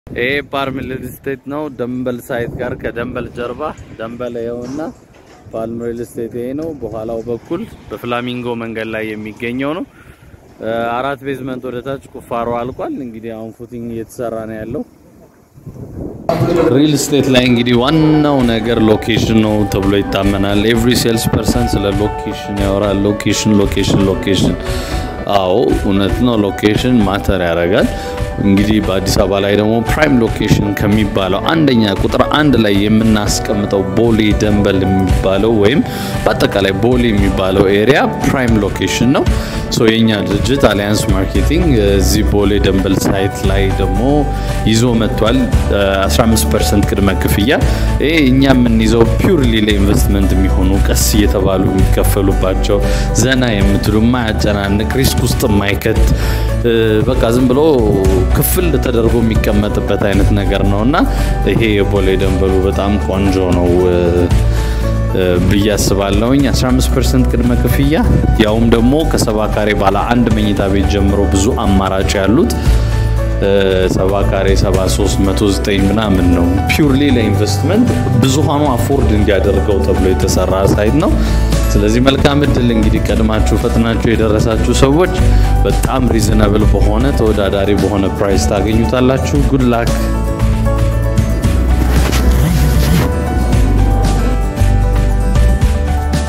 ይሄ ፓልም ሪል ስቴት ነው። ደንበል ሳይት ጋር ከደንበል ጀርባ ደንበል ይኸውና ፓልም ሪል ስቴት ይሄ ነው። በኋላው በኩል በፍላሚንጎ መንገድ ላይ የሚገኘው ነው። አራት ቤዝመንት ወደ ታች ቁፋሮ አልቋል። እንግዲህ አሁን ፉቲንግ እየተሰራ ነው ያለው። ሪል ስቴት ላይ እንግዲህ ዋናው ነገር ሎኬሽን ነው ተብሎ ይታመናል። ኤቭሪ ሴልስ ፐርሰን ስለ ሎኬሽን ያወራል። ሎኬሽን ሎኬሽን ሎኬሽን። አዎ እውነት ነው። ሎኬሽን ማተር ያደርጋል። እንግዲህ በአዲስ አበባ ላይ ደግሞ ፕራይም ሎኬሽን ከሚባለው አንደኛ ቁጥር አንድ ላይ የምናስቀምጠው ቦሌ ደንበል የሚባለው ወይም በአጠቃላይ ቦሌ የሚባለው ኤሪያ ፕራይም ሎኬሽን ነው። ሶ የኛ ድርጅት አሊያንስ ማርኬቲንግ እዚህ ቦሌ ደንበል ሳይት ላይ ደግሞ ይዞ መጥቷል። 15 ፐርሰንት ቅድመ ክፍያ። ይሄ እኛ የምንይዘው ፒውርሊ ለኢንቨስትመንት የሚሆኑ ቀስ እየተባሉ የሚከፈሉባቸው ዘና የምትሉ የማያጨናንቅ ሪስክ ውስጥ የማይከት በቃ ዝም ብሎ ክፍል ተደርጎ የሚቀመጥበት አይነት ነገር ነው እና ይሄ የቦሌ ደንበሉ በጣም ቆንጆ ነው ብዬ አስባለሁኝ። 15 ፐርሰንት ቅድመ ክፍያ ያውም ደግሞ ከሰባ ካሬ ባለ አንድ መኝታ ቤት ጀምሮ ብዙ አማራጭ ያሉት ሰባ ካሬ 7309 ምናምን ነው። ፒውርሊ ለኢንቨስትመንት ብዙሃኑ አፎርድ እንዲያደርገው ተብሎ የተሰራ ሳይት ነው። ስለዚህ መልካም እድል እንግዲህ ቀድማችሁ ፈጥናችሁ የደረሳችሁ ሰዎች በጣም ሪዝነብል በሆነ ተወዳዳሪ በሆነ ፕራይስ ታገኙታላችሁ። ጉድ ላክ